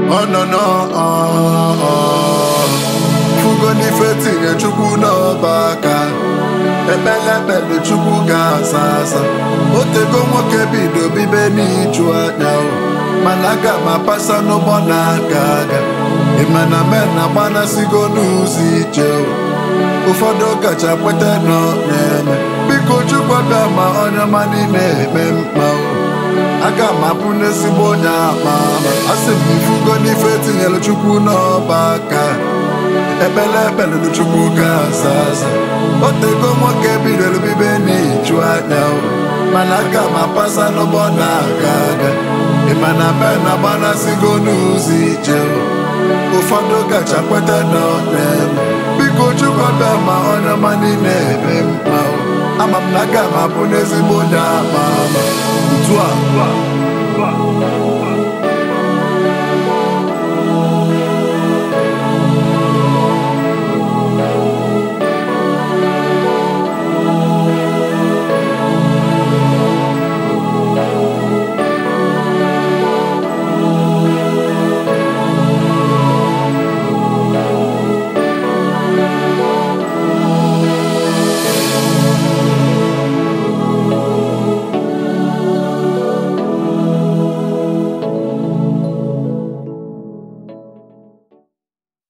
ọ nọ n'ọ fugo n'ife tinye chukwu n'ọba aka ekpele ekpele chukwu ga-asa asa otego nwoke bido bibe n'iju anya o mana aga m apasa n'ụgbọ na-aga aga ịmana men agbanasigo n'ụzọ ije o ụfọdụ kacha kweta nọ na-eme biko chukwu bịa ma onye ọma niile eme mkpa o aga m abụ n'ezigbo onye ama ama asị m ifugo n'ife tinyere chukwu n'ọba aka ekpele ekpelelu chukwu ga-aza aza otego nwoke bidoro bibe n'iju anya o mana aga m apasa n'ụgbọ na-aga aga ịmana be na agbanasigo n'ụzọ ije o ụfọdụ kacha kweta na ọ na-eme biko chukwu bịa ma onye ọma niile eme mkpa o ama m na aga m abụ n'ezigbo onye ama ama ntu a